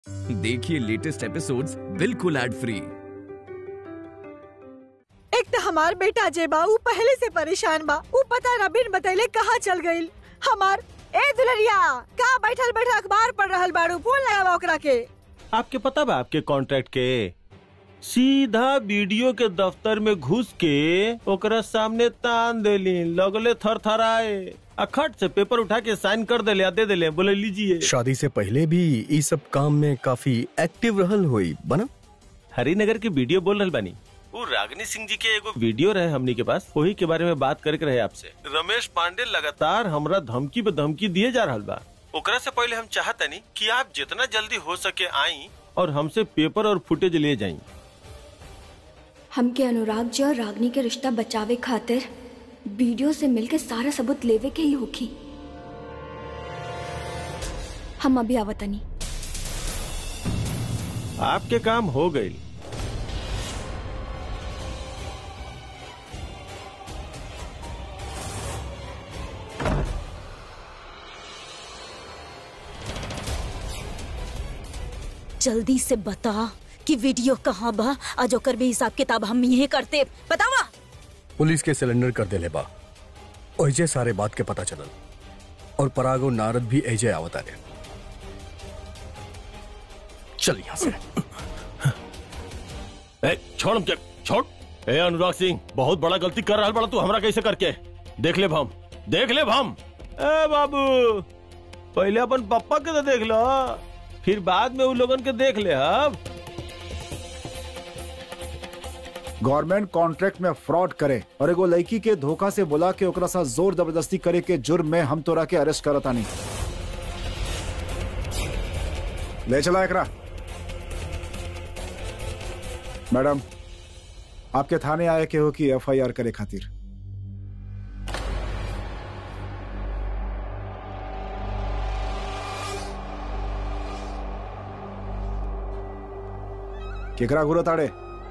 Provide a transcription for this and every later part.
देखिए latest episodes बिल्कुल ad free एक तो हमार बेटा जे बा ऊ पहले से परेशान बा ऊ पता न बिन बतैले कहाँ चल गईल हमार ए दुलरिया का बैठल बैठल अखबार पढ़ रहल बाड़ू फोन लगावा ओकरा के आपके पता बा आपके कॉन्ट्रैक्ट के सीधा वीडियो के दफ्तर में घुस के ओकरा सामने तान देली लगले थर थराए अखट से पेपर उठा के साइन कर देले आ दे देले बोले लीजिए शादी से पहले भी ई सब काम में काफी एक्टिव रहल हुई बना हरिनगर के वीडियो बोल रहल बानी वो रागनी सिंह जी के एगो वीडियो रहे हमनी के पास वही के बारे में बात करके रहे आपसे रमेश पांडे लगातार हमरा धमकी पे धमकी दिए जा रहल बा ओकरा से पहले हम चाहतनी कि आप जितना जल्दी हो सके आई और हमसे पेपर और फुटेज ले जाई हमके अनुराग जी और रागनी के रिश्ता बचावे खातिर वीडियो से मिलके सारा सबूत लेवे के ही होखी हम अभी आवतनी आपके काम हो गई जल्दी से बता कि वीडियो कहाँ बा आज ओकर भी हिसाब किताब हम यही करते बतावा पुलिस के सिलेंडर कर देले बा ओहिजे सारे बात के पता चलल और पराग और नारद भी एजे आवत आरे चल यहाँ से ए, छोड़ हम क्या छोड़ ए अनुराग सिंह बहुत बड़ा गलती कर रहा बड़ा तू हमरा कैसे करके देख ले हम देख ले हम ए बाबू पहले अपन पप्पा के तो देख लो फिर बाद में उन लोगन के देख ले अब गवर्नमेंट कॉन्ट्रैक्ट में फ्रॉड करे और एगो लड़की के धोखा से बुला के ओकरा साथ जोर जबरदस्ती करे के जुर्म में हम तोरा के अरेस्ट करता नहीं ले चला एकरा मैडम आपके थाने आए के हो कि एफआईआर करे खातिर केकरा घूरत आड़े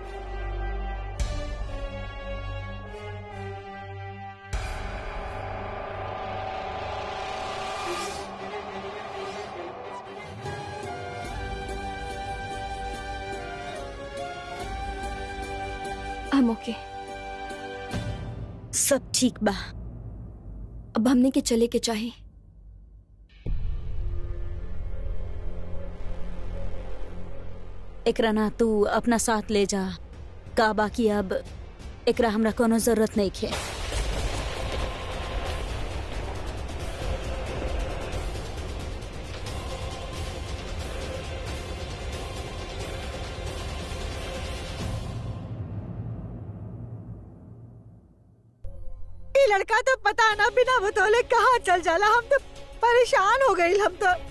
हम ओके सब ठीक बा अब हमने के चले के चाहे एकरा ना तू अपना साथ ले जा का बाकी अब एकरा हमरा कोनो जरूरत नहीं खे ये लड़का तो पता ना बिना बतौले कहाँ चल जाला हम तो परेशान हो गई हम तो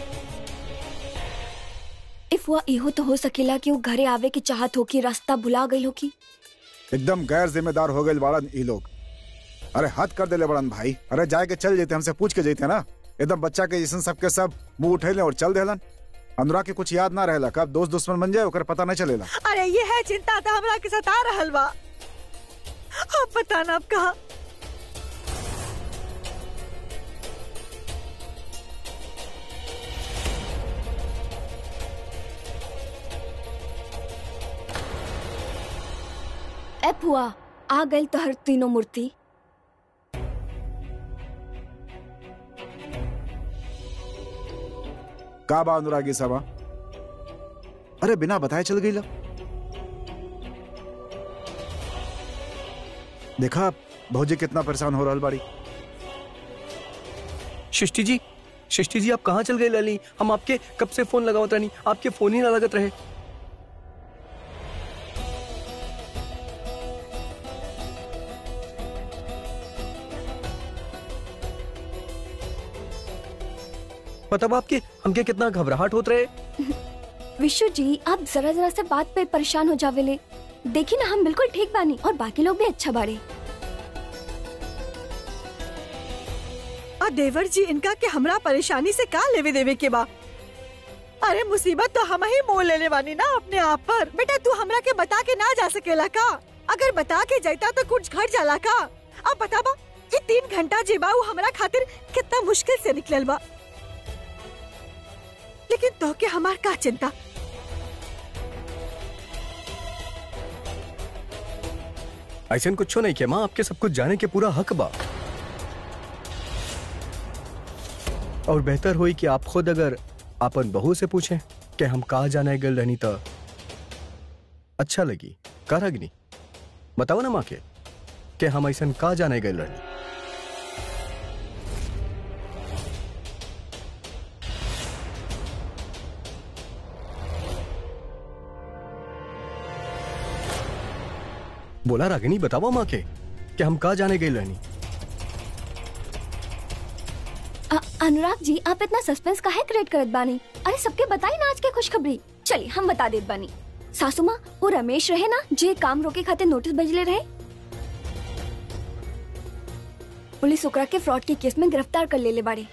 इफ वो इहो तो हो सकेला कि वो घरे आवे की चाहत हो कि रास्ता भुला गई हो की एकदम गैर जिम्मेदार हो गए बड़न ई लोग अरे हद कर देले बड़न भाई अरे जाए के चल जेते हमसे पूछ के जेते ना एकदम बच्चा के जैसन सबके सब मुंह उठेले और चल देलन अनुराग के कुछ याद ना रहेला कब दोस्त दुश्मन बन जाए ओकर पता नहीं चलेला अरे ये है चिंता तो हमरा के सता रहल बा अब पता ना अब कहा एप हुआ आ गई तो हर तीनों मूर्ति का बा अनुरागी सभा अरे बिना बताए चल गई ला देखा भौजी कितना परेशान हो रहा बाड़ी सृष्टि जी सृष्टि जी आप कहाँ चल गए लली हम आपके कब से फोन लगावत रहनी आपके फोन ही ना लगत रहे मतलब आपके हमके कितना घबराहट होत रहे विशु जी आप जरा जरा से बात पे परेशान हो जावेले देखी ना हम बिल्कुल ठीक बानी और बाकी लोग भी अच्छा बाड़े आ देवर जी इनका के हमरा परेशानी से का लेवे देवे के बा अरे मुसीबत तो हम ही मोल लेने वाली ना अपने आप पर बेटा तू हमरा के बता के ना जा सकेला का अगर बता के जाता तो कुछ घट जाला का अब बता बा ये तीन घंटा जेबा उ हमरा खातिर कितना मुश्किल से निकलल बा लेकिन तो के हमार का चिंता ऐसा कुछ नहीं किया माँ आपके सब कुछ जाने के पूरा हक बा और बेहतर हुई कि आप खुद अगर आपन बहू से पूछें कि हम कहा जाने गल रहनी तो अच्छा लगी का रागिनी बताओ ना माँ के कि हम ऐसा का जाने गल रहनी बोला रागिनी बताओ माँ के कि हम कहा जाने गए रहनी अ- अनुराग जी आप इतना सस्पेंस काहे क्रिएट करत बानी अरे सबके बताई ना आज के खुशखबरी चलिए हम बता देत बानी सासू माँ वो रमेश रहे ना जे काम रोके खातिर नोटिस भेजले रहे पुलिस ओकरा के फ्रॉड के केस में गिरफ्तार कर लेले बाड़े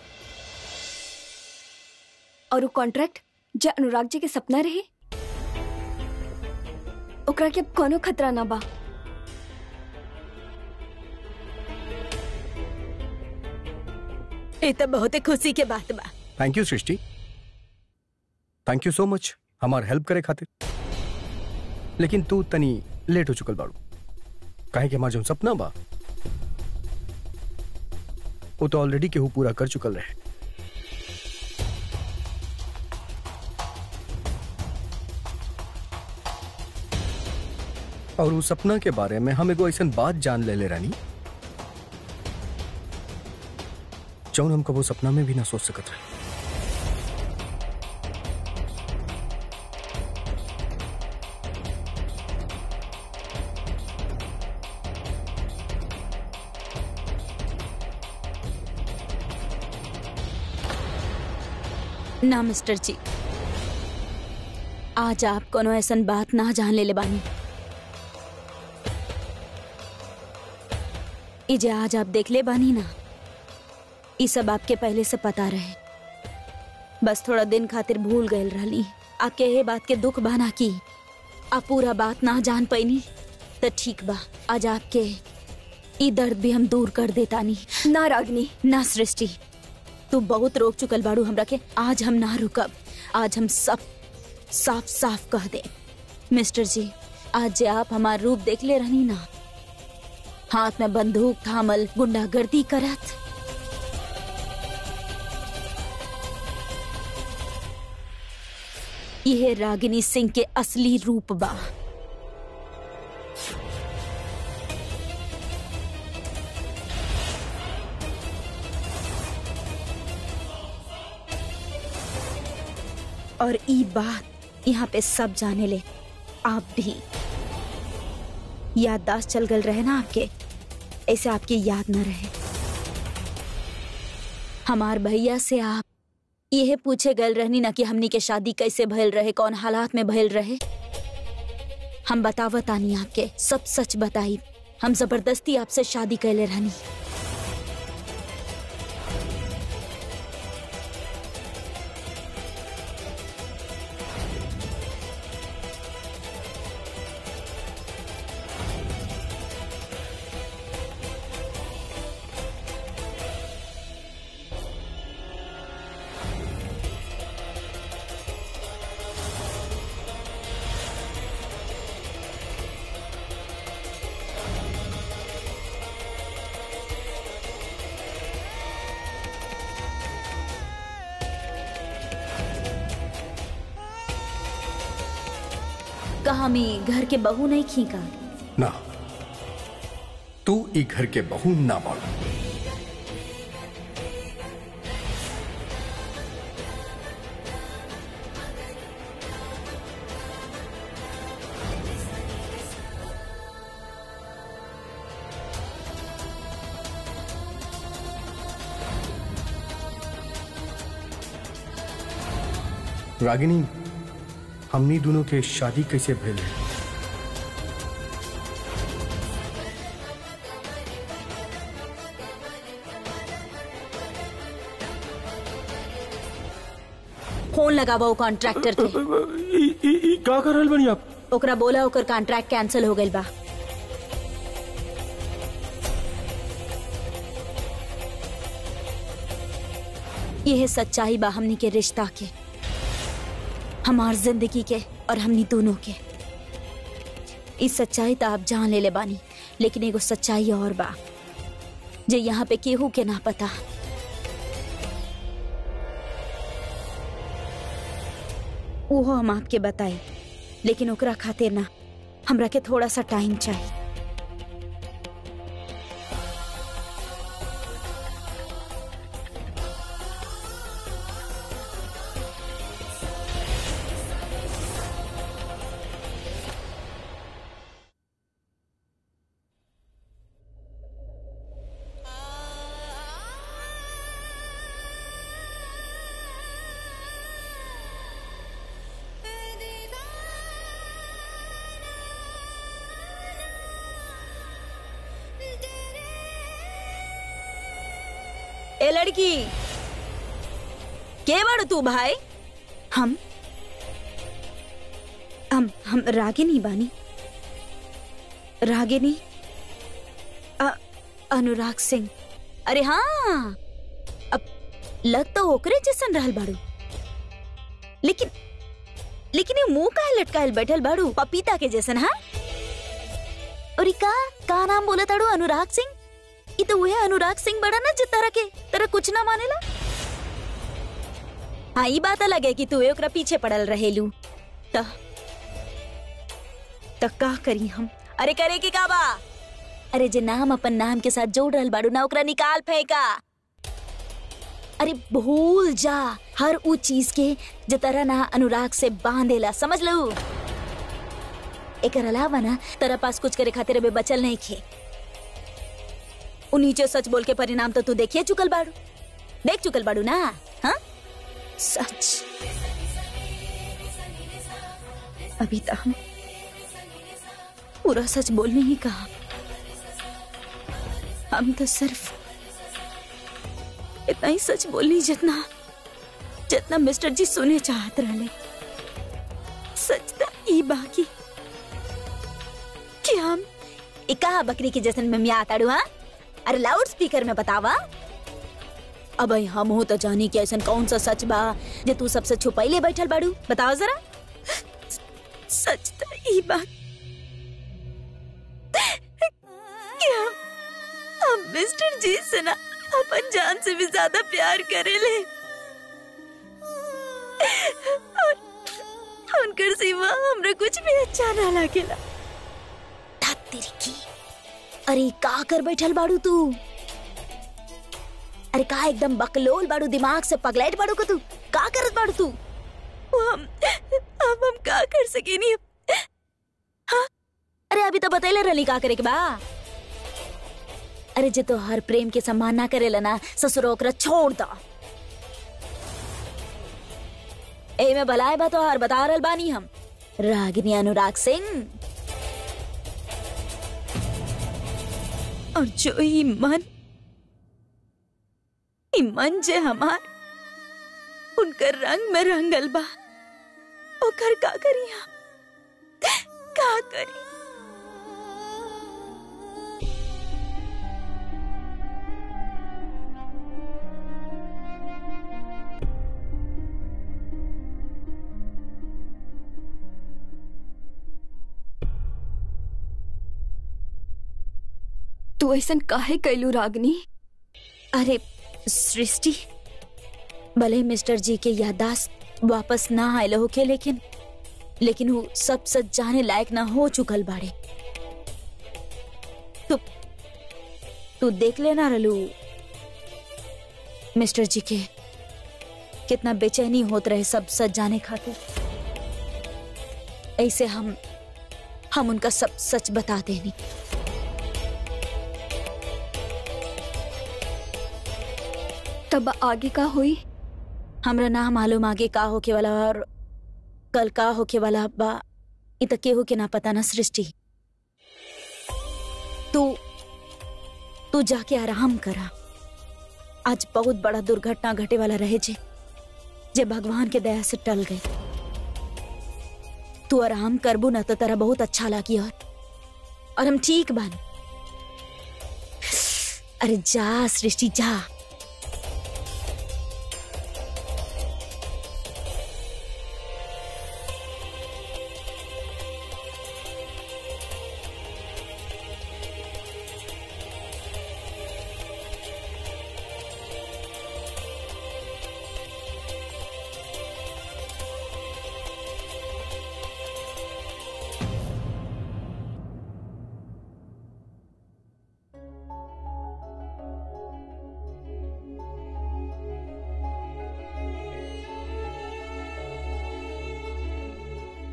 और वो कॉन्ट्रैक्ट जो अनुराग जी के सपना रहे ओकरा के अब कोनो खतरा ना बा ये तो बहुत ही खुशी के बात बा thank you Srishti thank you so much हमार हेल्प करे खातिर लेकिन तू तनी लेट हो चुकल बाड़ू काहे कि हमार जो सपना बा वो तो ऑलरेडी केहू पूरा कर चुकल रहे और उस सपना के बारे में हम एगो ऐसा बात जान ले ले रानी जौन हम कबो सपना में भी ना सोच सकत रहे ना मिस्टर जी आज आप कोनो ऐसन बात ना जान ले ले बानी ई जे आज आप देख ले बानी ना ई सब आपके पहले से पता रहे बस थोड़ा दिन खातिर भूल गए रहली आपके ये बात के दुख बाना की आप पूरा बात ना जान पैनी तो ठीक बा आज आपके ई दर्द भी हम दूर कर देतानी ना रागनी ना सृष्टि तू बहुत रोक चुकल बाड़ू हमरा के आज हम ना रुकब आज हम सब साफ साफ कह दे मिस्टर जी आज जे आप हमार रूप देख ले रहनी ना हाथ में बंदूक थामल गुंडागर्दी करत यह रागिनी सिंह के असली रूप बा और ई बात यहाँ पे सब जाने ले आप भी याददाश्त चल गल रहे ना आपके ऐसे आपकी याद न रहे हमार भैया से आप यह पूछे गल रहनी ना कि हमनी के शादी कैसे भइल रहे कौन हालात में भइल रहे हम बतावत आनी आपके सब सच बताई हम जबरदस्ती आपसे शादी कैले रहनी कहा मैं घर के बहू नहीं खींका ना तू ई घर के बहू ना बाड़ू रागिनी हमनी दोनों के शादी कैसे भइल है फोन लगावा वो कॉन्ट्रैक्टर के ई- ई- ई का कर रहल बनी आप ओकरा बोला ओकर कॉन्ट्रैक्ट कैंसिल हो गइल बा यह सच्चाई बा हमनी के रिश्ता के हमार जिंदगी के और हमनी दोनों के इस सच्चाई तो आप जान ले ले बानी लेकिन एगो सच्चाई और बा जे यहाँ पे केहू के ना पता वो हम आपके बताई लेकिन ओकरा खातिर ना हमरा के थोड़ा सा टाइम चाहिए ए लड़की के बाड़ू तू भाई हम हम हम रागिनी बानी रागिनी अ- अनुराग सिंह अरे हाँ अब लग तो ओकरे जैसन रहल बाड़ू लेकिन लेकिन ये मुंह काहे लटकायल बैठल बाड़ू पपीता के जैसन हाँ और ई का का नाम बोले ताड़ू अनुराग सिंह ई तो वह अनुराग सिंह बड़ा ना जो तरह के तरह कुछ ना मानेला हाँ ई बात अलग है कि तू ओकरा पीछे पड़ल रहेलू त त का करी हम अरे करे की का बा अरे जे नाम अपन नाम के साथ जोड़ रहल बाड़ू ना ओकरा निकाल फेंका अरे भूल जा हर ऊ चीज के जे तरह ना अनुराग से बांधेला समझ लू एकर अलावा ना तेरा पास कुछ करे खातिर अबे बचल नहीं खे उ नीचे सच बोल के परिणाम तो तू देखिए चुकल बाड़ू देख चुकल बाड़ू ना हाँ सच अभी तो हम पूरा सच बोलने ही कहा हम तो सिर्फ इतना ही सच बोलनी जितना जितना मिस्टर जी सुने चाहत रहले सच तो ई बाकी कि हम इका बकरी के जैसन में मिया ताड़ू हाँ अरे लाउड स्पीकर में बतावा अब हम हो तो जानी कि ऐसा कौन सा सच बा जे तू सबसे छुपैले बैठल बाड़ू बताओ जरा सच तो ई बात कि हम हम मिस्टर जी से ना अपन जान से भी ज्यादा प्यार करेले और उनकर सिवा हमरा कुछ भी अच्छा ना लागेला ता तेरी की अरे का कर बैठल बाड़ू तू अरे का एकदम बकलोल बाड़ू दिमाग से पगलाइट बाड़ू को तू का करत बाड़ू तू वो हम हम हम का कर सके नहीं हाँ अरे अभी तो बतैले रहली का करे के बा अरे जे तो हर प्रेम के सम्मान ना करेला ना ससुर ओकरा छोड़ दा ए में भलाए बा तो हर बता रहल बानी हम रागिनी अनुराग सिंह और जो ई मन ई मन जे हमार उनकर रंग में रंगल बा ओकर का करी हम का करी तू ऐसा काहे कैलू रागनी अरे सृष्टि भले मिस्टर जी के यादाश्त वापस ना आयल होके लेकिन लेकिन वो सब सच जाने लायक ना हो चुकल बाड़े तू तू देख लेना रलू मिस्टर जी के कितना बेचैनी होत रहे सब सच जाने खातिर ऐसे हम हम उनका सब सच बता देनी तब आगे का हुई हमरा ना मालूम आगे का होके वाला और कल का होके वाला बा इ त केहू के ना पता ना सृष्टि तू तू जाके आराम करा आज बहुत बड़ा दुर्घटना घटे वाला रहे जे जे भगवान के दया से टल गई तू आराम करबू ना तो तेरा बहुत अच्छा लगी और और हम ठीक बानी अरे जा सृष्टि जा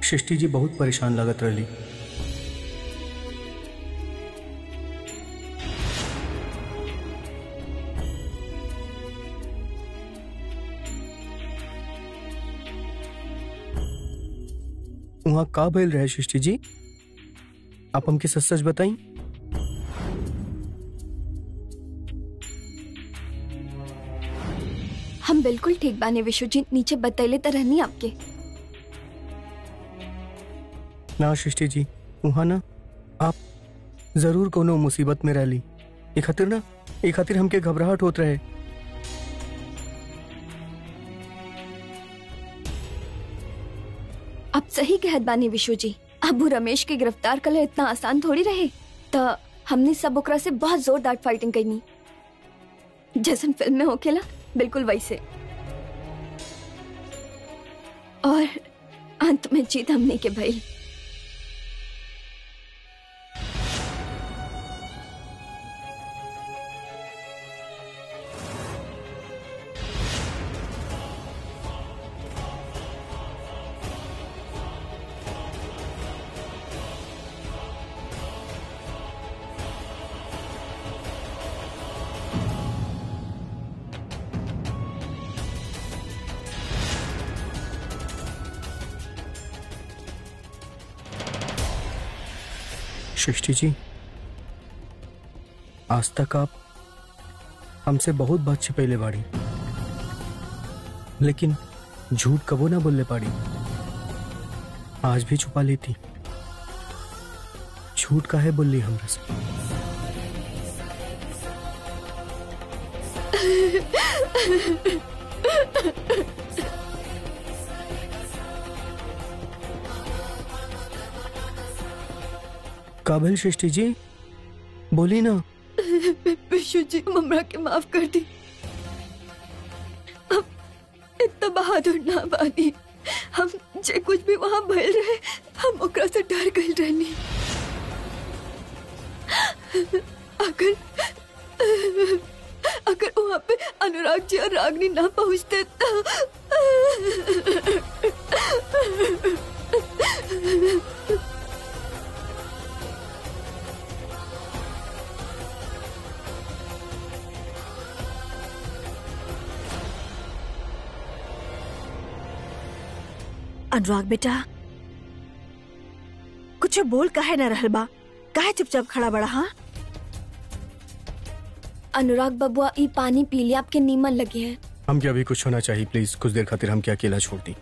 सृष्टि जी बहुत परेशान लागत रही वहाँ का भइल रहे सृष्टि जी आप हमके सच सच बताई हम बिल्कुल ठीक बानी विश्वजीत नीचे बतैले तो रहनी आपके ना सृष्टि जी वहाँ ना आप जरूर कोनो मुसीबत में रहली ए खातिर ना ए खातिर हमके घबराहट होत रहे अब सही कहत बानी विशु जी अब वो रमेश के गिरफ्तार कर इतना आसान थोड़ी रहे तो हमने सब ओकरा से बहुत जोरदार फाइटिंग करनी जैसन फिल्म में होखेला बिल्कुल वैसे और अंत में जीत हमने के भइल सृष्टि जी आज तक आप हमसे बहुत बात छिपैले बाड़ी लेकिन झूठ कबो ना बोलले पाड़ी आज भी छुपा लेती झूठ काहे बोली हमरा से काबिल सृष्टि जी बोली ना विशु जी ममरा के माफ कर दी हम इतना बहादुर ना बानी हम जे कुछ भी वहाँ भइल रहे हम ओकरा से डर गइल रहनी अगर अगर वहाँ पे अनुराग जी और रागनी ना पहुँचते तो अनुराग बेटा कुछ बोल काहे न रहल बा काहे चुपचाप खड़ा बड़ा हाँ अनुराग बबुआ ई पानी पी लिया आपके नीमन लगे हैं हम क्या अभी कुछ होना चाहिए प्लीज कुछ देर खातिर हम क्या अकेला छोड़ दी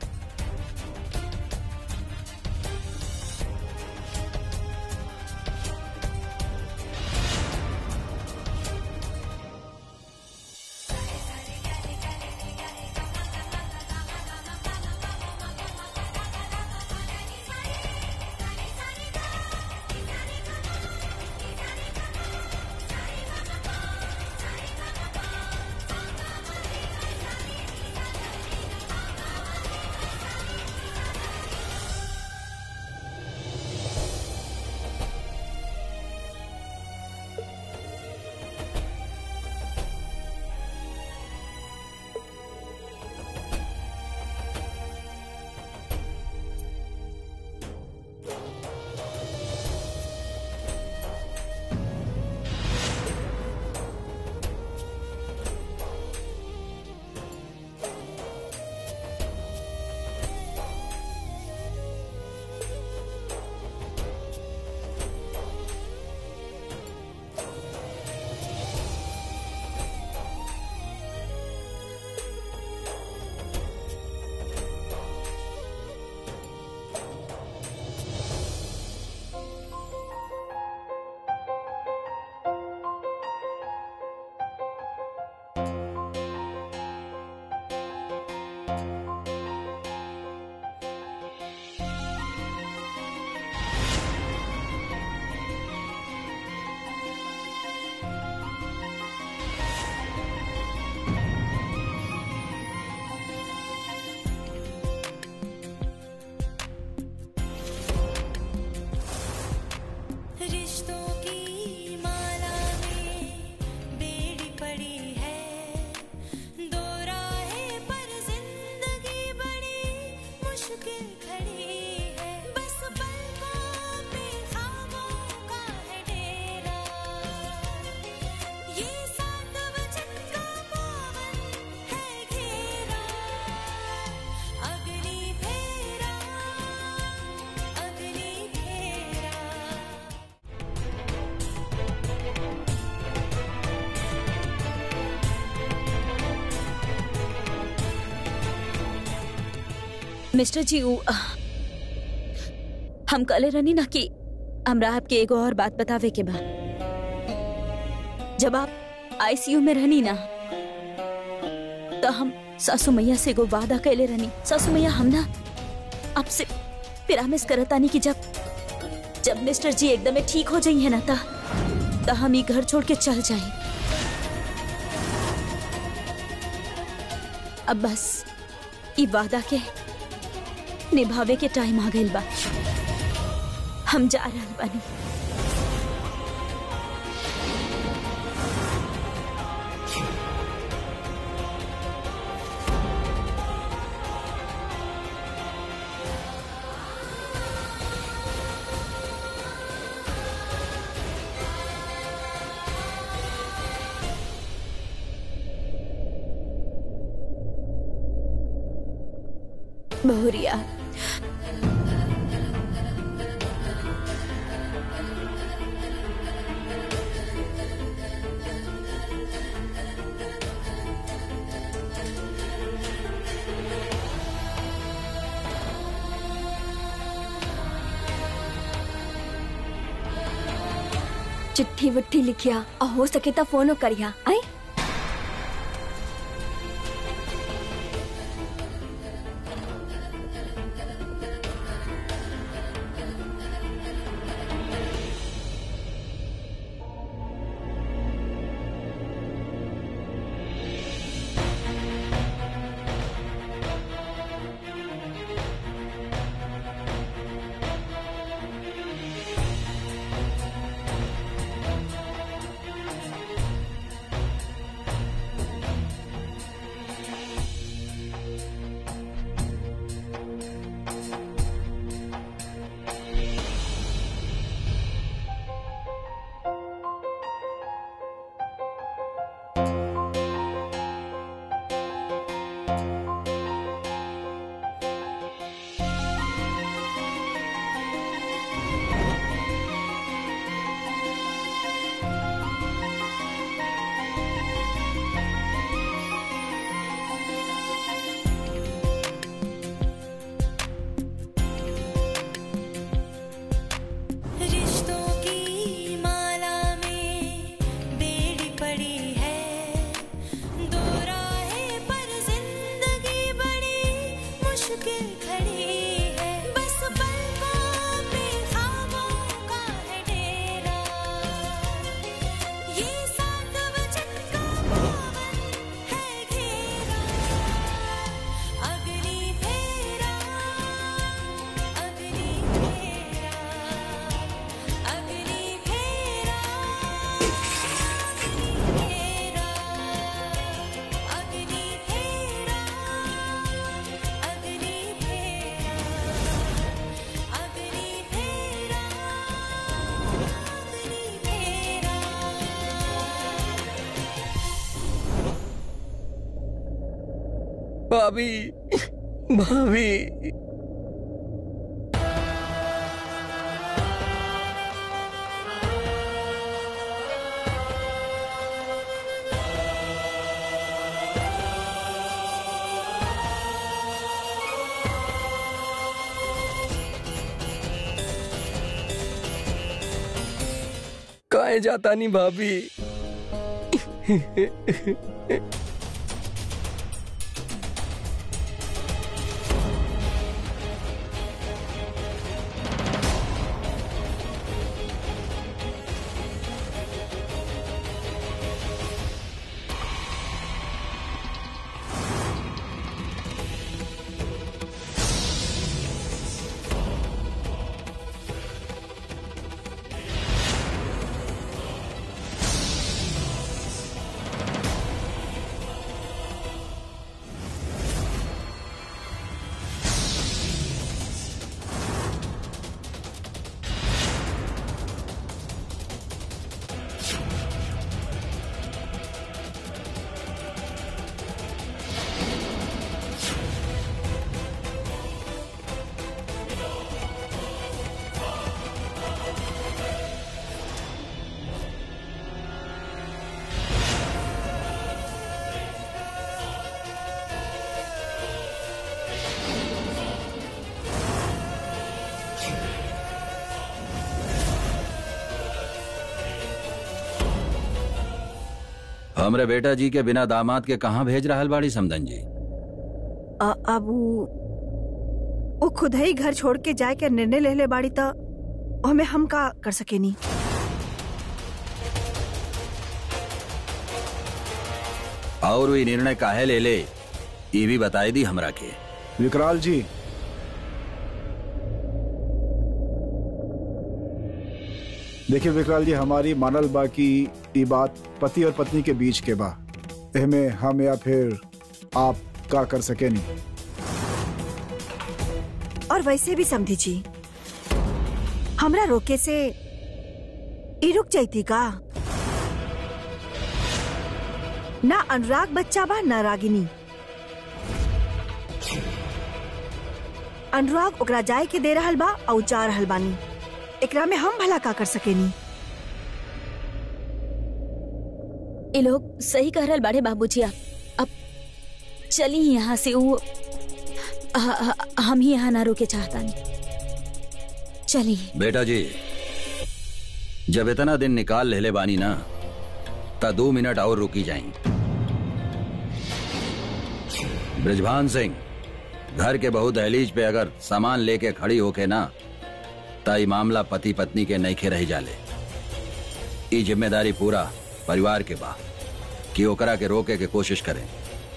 मिस्टर जी उ, हम कले रहनी ना कि हमरा आपके एगो और बात बतावे के बा जब आप आईसीयू में रहनी ना तो हम सासू मैया से एगो वादा कैले रहनी सासू मैया हम ना आपसे पिरामिस करतानी कि जब जब मिस्टर जी एकदम ठीक हो जाइए ना ता ता हम ये घर छोड़ के चल जाए अब बस ई वादा के निभावे के टाइम आ गइल बा हम जा रहल बानी बहुरिया चिट्ठी विट्ठी लिखिया और हो सके तो फोन करिया आई रिश्तों की माला में बेड़ी पड़ी है दो राहें पर जिंदगी बड़ी मुश्किल खड़ी है बस पलकों पे ख्वाबों का है डेरा ये सात वचन का पावन है घेरा अग्नि फेरा अग्नि फेरा अग्नि फेरा अग्नि फेरा अग्नि फेरा अग्नि फेरा अग्नि फेरा भाभी भाभी काहे जाता नहीं भाभी हमरे बेटा जी के बिना दामाद के कहाँ भेज रहल बाड़ी समदन जी अ, अब उ वो खुद ही घर छोड़ के जाए के निर्णय ले ले बाड़ी त हमें हम का कर सकेनी और वे निर्णय काहे ले ले ये भी बताई दी हमरा के विकराल जी देखिए विकराल जी हमारी मानल बा की ये बात पति और पत्नी के बीच के बा एहमे हम या फिर आप का कर सके नहीं और वैसे भी समझी जी हमरा रोके से ई रुक जाती का ना अनुराग बच्चा बा ना रागिनी अनुराग ओकरा जाए के दे रहल बा और जा रहल बानी एकरा में हम भला का कर सकेनी ये लोग सही कह रहल बाड़े बाबूजी आप अब चली यहाँ से वो ह- ह- हम ही यहाँ ना रोके चाहता नहीं चली बेटा जी जब इतना दिन निकाल लेले बानी ना ता दो मिनट और रुकी जाई ब्रिजभान सिंह घर के बहु दहलीज पे अगर सामान लेके खड़ी होके ना ता ई मामला पति पत्नी के नईखे रह जाले ई जिम्मेदारी पूरा परिवार के बा कि ओकरा के रोके के कोशिश करें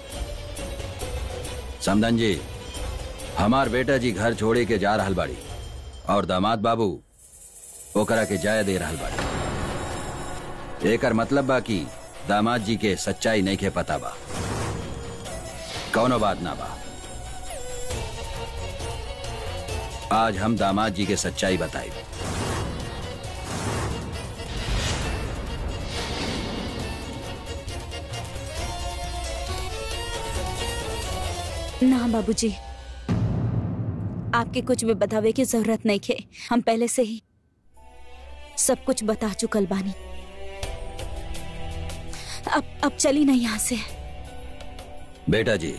समदन जी हमार बेटा जी घर छोड़े के जा रहल बाड़ी और दामाद बाबू ओकरा के जाय दे रहल बाड़ी एकर मतलब बा कि दामाद जी के सच्चाई नहीं के पता बा कौनो बात ना बा आज हम दामाद जी के सच्चाई बताई ना बाबूजी आपके कुछ भी बतावे की जरूरत नहीं खे हम पहले से ही सब कुछ बता चुकल बानी अब अब चली नहीं यहाँ से बेटा जी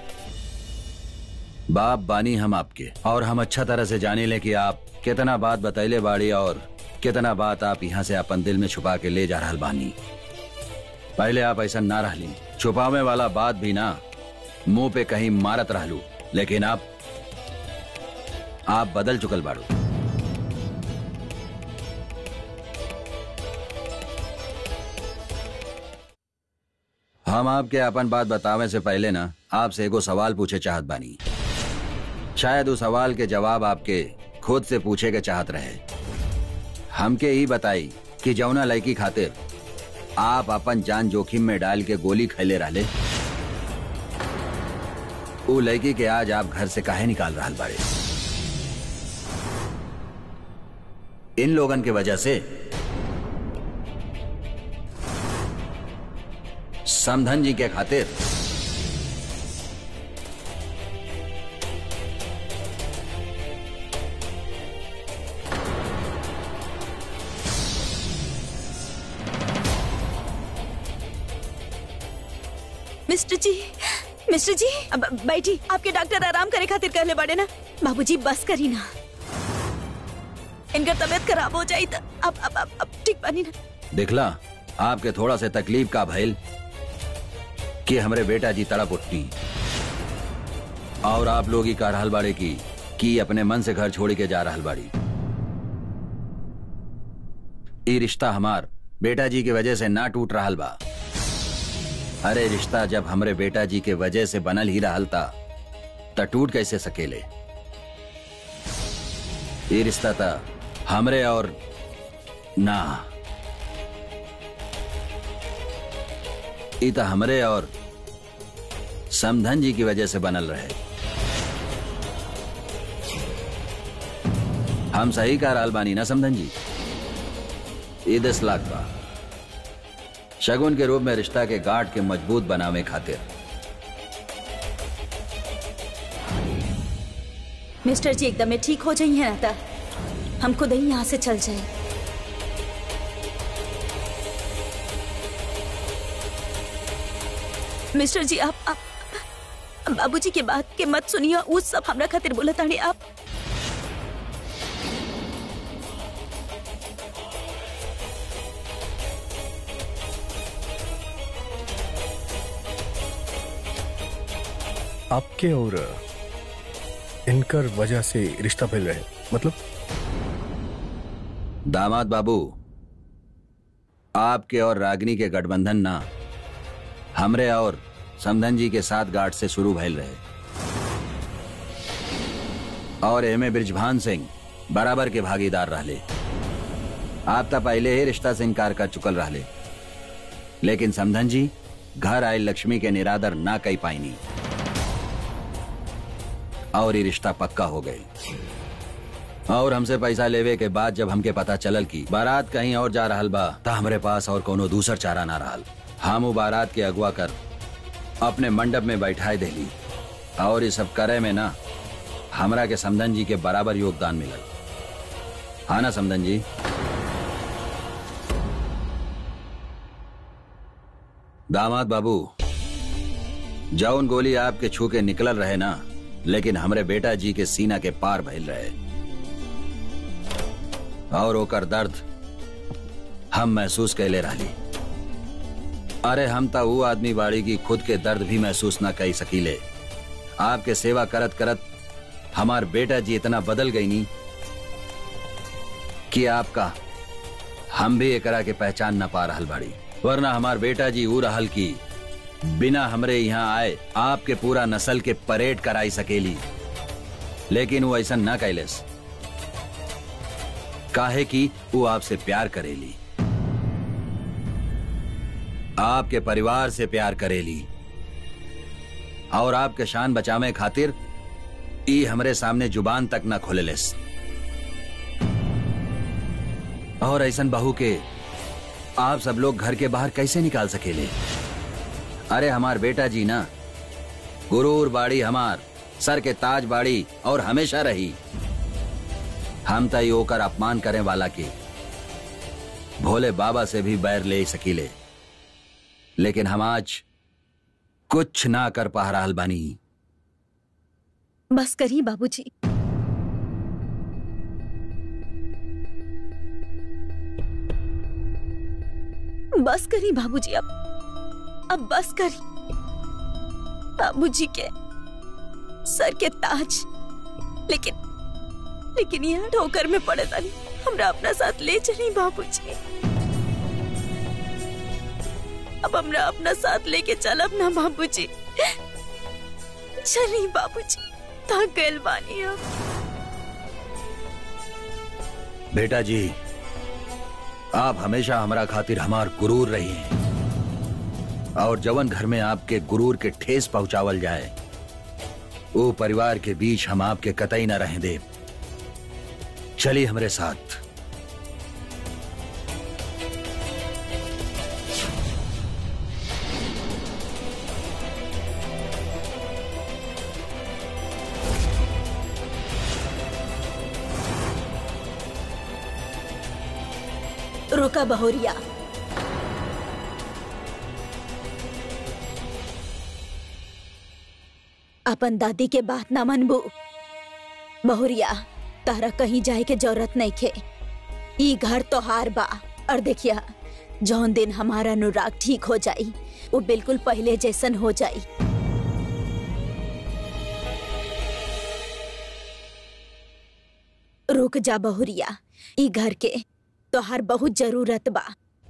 बाप बानी हम आपके और हम अच्छा तरह से जाने ले कि आप कितना बात बतैले बाड़ी और कितना बात आप यहाँ से अपन दिल में छुपा के ले जा रहल बानी पहले आप ऐसा ना रहली छुपावे वाला बात भी ना मुंह पे कहीं मारत रहलू लेकिन आप आप बदल चुकल बाड़ू हम आपके अपन बात बतावे से पहले ना आपसे एगो सवाल पूछे चाहत बानी शायद उस सवाल के जवाब आपके खुद से पूछे के चाहत रहे हमके ही बताई कि जौना लड़की खातिर आप अपन जान जोखिम में डाल के गोली खैले रहले उ लड़की के आज आप घर से काहे निकाल रहा बाड़े इन लोगन के वजह से समधन जी के खातिर मिस्टर जी मिस्टर जी अब बैठी आपके डॉक्टर आराम करे खातिर कहले बड़े ना बाबूजी बस करी ना इनका तबीयत खराब हो जाई तो अब अब अब, अब ठीक बनी ना दिखला आपके थोड़ा से तकलीफ का भइल कि हमरे बेटा जी तड़प उठनी और आप लोग ही का रहल बाड़े की कि अपने मन से घर छोड़ के जा रहल बाड़ी ये रिश्ता हमार बेटा जी की वजह से ना टूट रहल बा अरे रिश्ता जब हमरे बेटा जी के वजह से बनल ही रहल था त टूट कैसे सकेले ये रिश्ता था हमरे और ना ई त हमरे और समधन जी की वजह से बनल रहे हम सही कह रहल बानी ना समधन जी ई दस लाख बा शगुन के रूप में रिश्ता के गांठ के मजबूत बनावे खातिर मिस्टर जी एकदम ठीक हो जाइए ना ता हम खुद ही यहाँ से चल जाए मिस्टर जी आप, आप बाबूजी के बात के मत सुनिए वो सब हमरा खातिर बोला ताड़े आप आपके और इनकर वजह से रिश्ता फैल रहे मतलब दामाद बाबू आपके और रागनी के गठबंधन ना हमरे और समधन जी के साथ गांठ से शुरू भइल रहे और एमे ब्रिजभान सिंह बराबर के भागीदार रहले आप तो पहले ही रिश्ता से इनकार कर चुकल रहले लेकिन समधन जी घर आए लक्ष्मी के निरादर ना कई पाईनी और ये रिश्ता पक्का हो गई और हमसे पैसा लेवे के बाद जब हमके पता चलल की बारात कहीं और जा रहल बा त हमरे पास और कोनो दूसर चारा ना रहल हम उ बारात के अगवा कर अपने मंडप में बैठाए देली और ये सब करे में ना हमरा के समधन जी के बराबर योगदान मिलल हाँ ना समधन जी दामाद बाबू जौन गोली आपके छू के निकलल रहे ना लेकिन हमरे बेटा जी के सीना के पार भइल रहे और ओकर दर्द हम महसूस कैले रहली अरे हम तो वो आदमी बाड़ी की खुद के दर्द भी महसूस ना कर सकीले आपके सेवा करत करत हमार बेटा जी इतना बदल गई नी कि आपका हम भी एकरा के पहचान ना पा रहल बाड़ी वरना हमार बेटा जी ऊ रहल की बिना हमरे यहाँ आए आपके पूरा नस्ल के परेड कराई सकेली लेकिन वो ऐसा ना कैलेस काहे कि वो आपसे प्यार करेली आपके परिवार से प्यार करेली और आपके शान बचावे खातिर ई हमरे सामने जुबान तक न खोलेलेस और ऐसन बहू के आप सब लोग घर के बाहर कैसे निकाल सकेले अरे हमार बेटा जी ना गुरूर बाड़ी हमार सर के ताज बाड़ी और हमेशा रही हम तय होकर अपमान करें वाला के भोले बाबा से भी बैर ले सकीले लेकिन हम आज कुछ ना कर पा रहा बानी बस करी बाबूजी बस करी बाबूजी अब अब बस करी बाबूजी के सर के ताज लेकिन लेकिन यहाँ ठोकर में पड़े तानी हमरा अपना साथ ले चली बाबूजी अब हमरा अपना साथ लेके चलब ना बाबूजी चली बाबूजी थक गइल बानी अब बेटा जी आप हमेशा हमारा खातिर हमार गुरूर रही हैं और जवन घर में आपके गुरूर के ठेस पहुंचावल जाए वो परिवार के बीच हम आपके कतई न रहें दे चलिए हमारे साथ रुका बहोरिया अपन दादी के बात ना मनबू बहुरिया तारा कहीं जाए के जरूरत नहीं खे ई घर तो हार बा और देखिया जौन दिन हमारा अनुराग ठीक हो जाई वो बिल्कुल पहले जैसन हो जाई रुक जा बहुरिया ई घर के तोहार बहुत जरूरत बा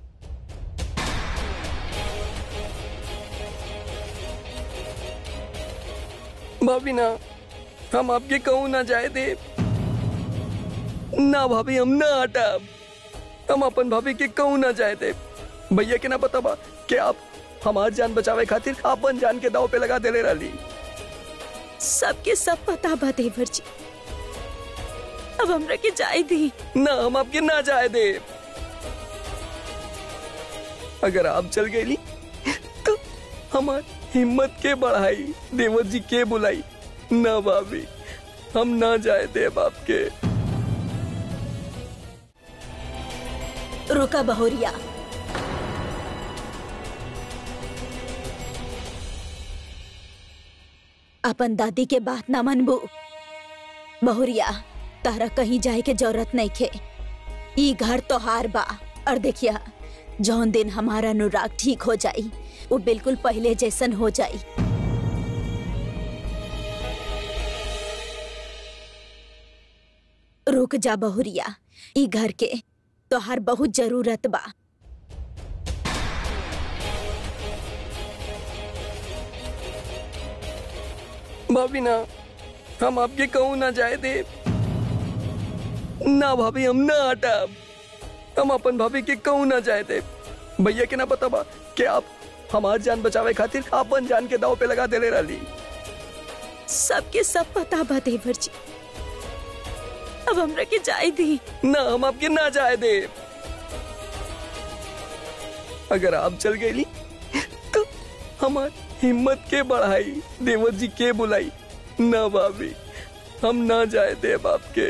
भाभी ना हम आपके कहूँ ना जाए दे ना भाभी हम ना हटाब हम अपन भाभी के कहूँ ना जाए दे भैया के ना पता बा कि आप हमार जान बचावे खातिर अपन जान के दाव पे लगा देले रही सबके सब पता बा देवर जी अब हमरा के जाए दी ना हम आपके ना जाए दे अगर आप चल गई तो हमार हिम्मत के बढ़ाई देवर जी के बुलाई ना भाभी हम ना जाए दे बाप के रुका बहुरिया अपन दादी के बात ना मनबू बहुरिया तारा कहीं जाए के जरूरत नहीं खे ई घर तो हार बा और देखिया जौन दिन हमारा अनुराग ठीक हो जाई वो बिल्कुल पहले जैसन हो जाई रुक जा बहुरिया ई घर के तोहार बहुत जरूरत बा भाभी ना हम आपके कहूँ ना जाए दे ना भाभी हम ना हटाब हम अपन भाभी के कहूँ ना जाए दे भैया के ना पता बा कि आप हमार जान बचावे खातिर अपन जान के दाव पे लगा देले रही सबके सब पता बा देवर जी अब हमरा के जाए दी ना हम आपके ना जाए दे अगर आप चल गई तो हमार हिम्मत के बढ़ाई देवर जी के बुलाई ना भाभी हम ना जाए दे बाप के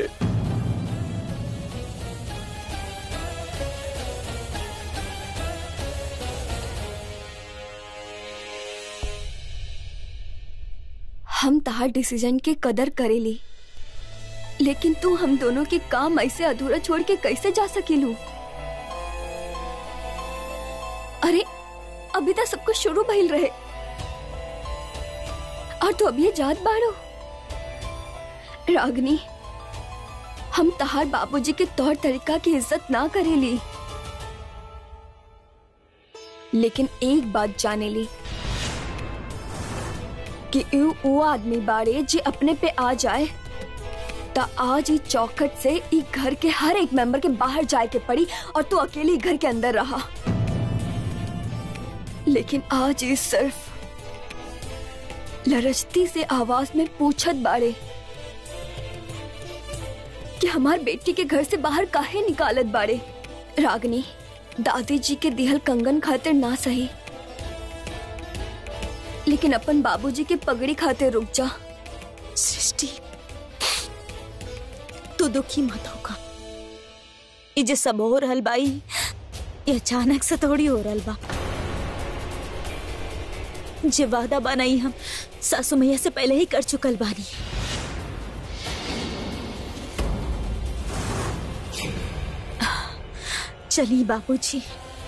हम तहार डिसीजन के कदर करेली लेकिन तू हम दोनों के काम ऐसे अधूरा छोड़ के कैसे जा सकेलू अरे अभी तक सब कुछ शुरू भइल रहे और तू अभी ये जात बाड़ो रागनी हम तहार बाबूजी के तौर तरीका की इज्जत ना करेली लेकिन एक बात जाने ली कि यू वो आदमी बाड़े जे अपने पे आ जाए ता आज ही चौखट से ई घर के हर एक मेंबर के बाहर जाए के पड़ी और तू अकेली घर के अंदर रहा लेकिन आज ही सिर्फ लरजती से आवाज में पूछत बाड़े कि हमार बेटी के घर से बाहर काहे निकालत बाड़े रागनी दादी जी के दिहल कंगन खातिर ना सही लेकिन अपन बाबूजी के पगड़ी खातिर रुक जा सृष्टि तू दुखी मत होगा ये जो सब हो रहल बाई ये अचानक से थोड़ी हो रहल बा जे वादा बनाई हम सासू मैया से पहले ही कर चुकल बानी चली बाबूजी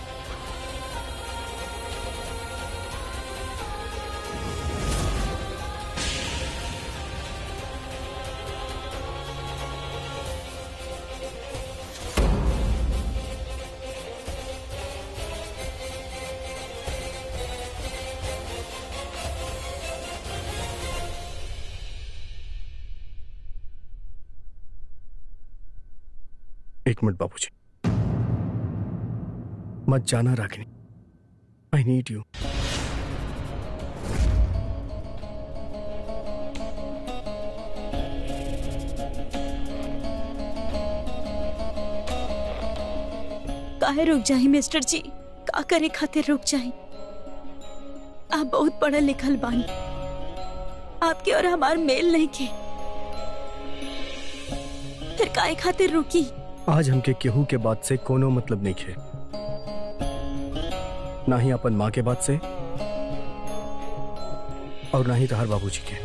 एक मिनट बाबूजी मत जाना रागिनी आई नीड यू काहे रुक जाई मिस्टर जी का करे खातिर रुक जाई आप बहुत पढ़ल लिखल बानी आपके और हमार मेल नहीं के फिर काहे खातिर रुकी आज हमके केहू के बात से कोनो मतलब नहीं खे ना ही अपन माँ के बात से और ना ही तहार बाबूजी के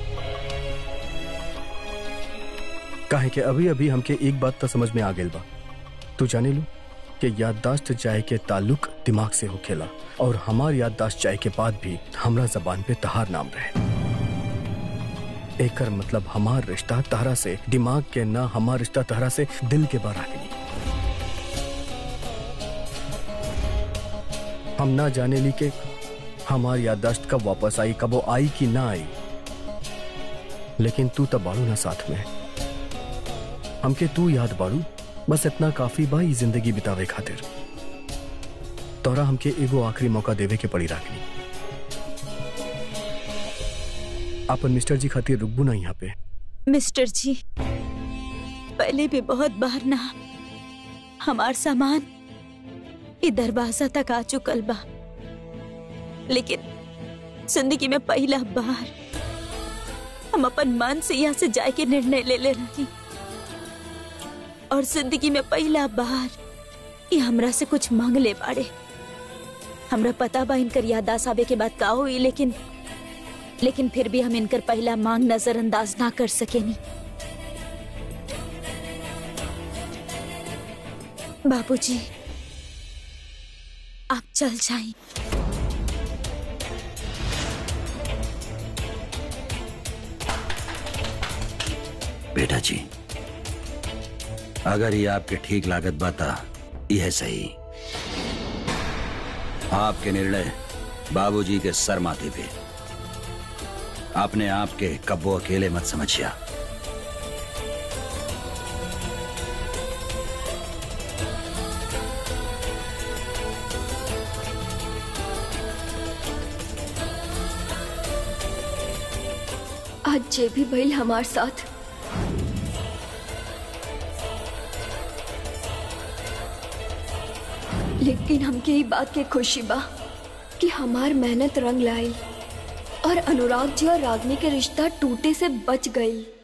काहे के अभी अभी हमके एक बात तो समझ में आ गेल बा तू जाने लू कि याददाश्त जाए के ताल्लुक दिमाग से होखेला और हमार याददाश्त जाए के बाद भी हमरा जबान पे तहार नाम रहे एकर मतलब हमार रिश्ता तहरा से दिमाग के ना हमार रिश्ता तहरा से दिल के बार आगे हम ना जाने ली के हमार याददाश्त कब वापस आई कब वो आई कि ना आई लेकिन तू तब बाड़ू ना साथ में हमके तू याद बाड़ू बस इतना काफी बा ई जिंदगी बितावे खातिर तोरा हमके एगो आखिरी मौका देवे के पड़ी राखनी अपन मिस्टर जी खातिर रुकबू ना यहाँ पे मिस्टर जी पहले भी बहुत बार ना हमार सामान ई दरवाजा तक आ चुकल बा लेकिन जिंदगी में पहला बार हम अपन मन से यहाँ से जाए के निर्णय ले ले रही और जिंदगी में पहला बार ये हमरा से कुछ मांग ले बाड़े हमरा पता बा इनकर याददाश्त आवे के बाद का हुई लेकिन लेकिन फिर भी हम इनकर पहला मांग नजरअंदाज ना कर सकेनी बाबूजी आप चल जाएं बेटा जी अगर ये आपके ठीक लागत बाता यह सही आपके निर्णय बाबूजी के सर माथे पे अपने आप के कब्बो अकेले मत समझिया आज जे भी भइल हमार साथ लेकिन हमके ई बात के खुशी बा कि हमार मेहनत रंग लाई और अनुराग जी और रागनी के रिश्ता टूटे से बच गई